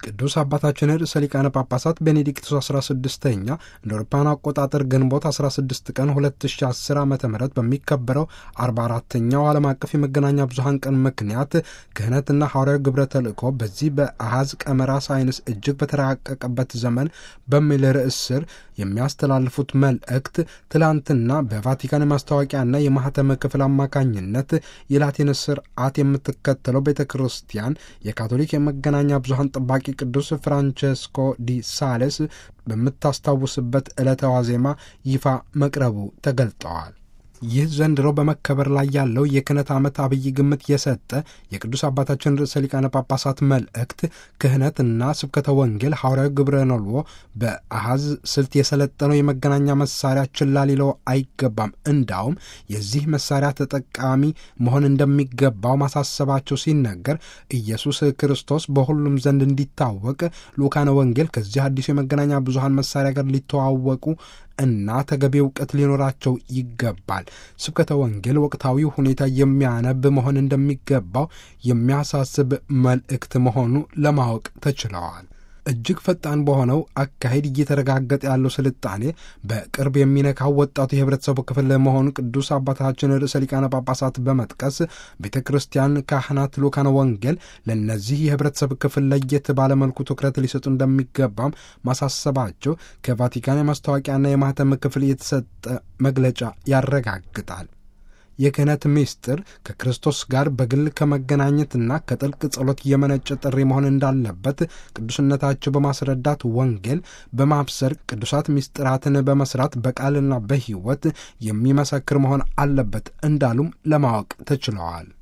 ቅዱስ አባታችን ርዕሰ ሊቃነ ጳጳሳት ቤኔዲክቱስ 16ኛ እንደ አውሮፓውያን አቆጣጠር ግንቦት 16 ቀን 2010 ዓ ም በሚከበረው 44ተኛው ዓለም አቀፍ የመገናኛ ብዙሃን ቀን ምክንያት ክህነትና ሐዋርያዊ ግብረ ተልእኮ በዚህ በአሃዝ ቀመራ ሳይንስ እጅግ በተራቀቀበት ዘመን በሚል ርዕስ ስር የሚያስተላልፉት መልእክት ትላንትና በቫቲካን የማስታወቂያና የማህተም ክፍል አማካኝነት የላቲን ስርዓት የምትከተለው ቤተ ክርስቲያን የካቶሊክ የመገናኛ ብዙሃን ጠባቂ ቅዱስ ፍራንቸስኮ ዲ ሳሌስ በምታስታውስበት ዕለተ ዋዜማ ይፋ መቅረቡ ተገልጠዋል። ይህ ዘንድሮ በመከበር ላይ ያለው የክህነት ዓመት አብይ ግምት የሰጠ የቅዱስ አባታችን ርዕሰ ሊቃነ ጳጳሳት መልእክት ክህነትና ስብከተ ወንጌል ሐዋርያዊ ግብረ ነልዎ በአሃዝ ስልት የሰለጠነው የመገናኛ መሳሪያ ችላ ሊለው አይገባም። እንዳውም የዚህ መሳሪያ ተጠቃሚ መሆን እንደሚገባው ማሳሰባቸው ሲነገር ኢየሱስ ክርስቶስ በሁሉም ዘንድ እንዲታወቅ ልኡካነ ወንጌል ከዚህ አዲሱ የመገናኛ ብዙሃን መሳሪያ ጋር ሊተዋወቁ እና ተገቢ እውቀት ሊኖራቸው ይገባል። ስብከተ ወንጌል ወቅታዊ ሁኔታ የሚያነብ መሆን እንደሚገባው የሚያሳስብ መልእክት መሆኑ ለማወቅ ተችለዋል። እጅግ ፈጣን በሆነው አካሄድ እየተረጋገጠ ያለው ስልጣኔ በቅርብ የሚነካው ወጣቱ የህብረተሰቡ ክፍል መሆኑ ቅዱስ አባታችን ርዕሰ ሊቃነ ጳጳሳት በመጥቀስ ቤተ ክርስቲያን፣ ካህናት፣ ልኡካነ ወንጌል ለእነዚህ የህብረተሰብ ክፍል ለየት ባለመልኩ ትኩረት ሊሰጡ እንደሚገባም ማሳሰባቸው ከቫቲካን የማስታወቂያና የማህተም ክፍል የተሰጠ መግለጫ ያረጋግጣል። የክህነት ምስጢር ከክርስቶስ ጋር በግል ከመገናኘትና ከጥልቅ ጸሎት የመነጨ ጥሪ መሆን እንዳለበት ቅዱስነታቸው በማስረዳት ወንጌል በማብሰር ቅዱሳት ምስጢራትን በመስራት በቃልና በሕይወት የሚመሰክር መሆን አለበት እንዳሉም ለማወቅ ተችለዋል።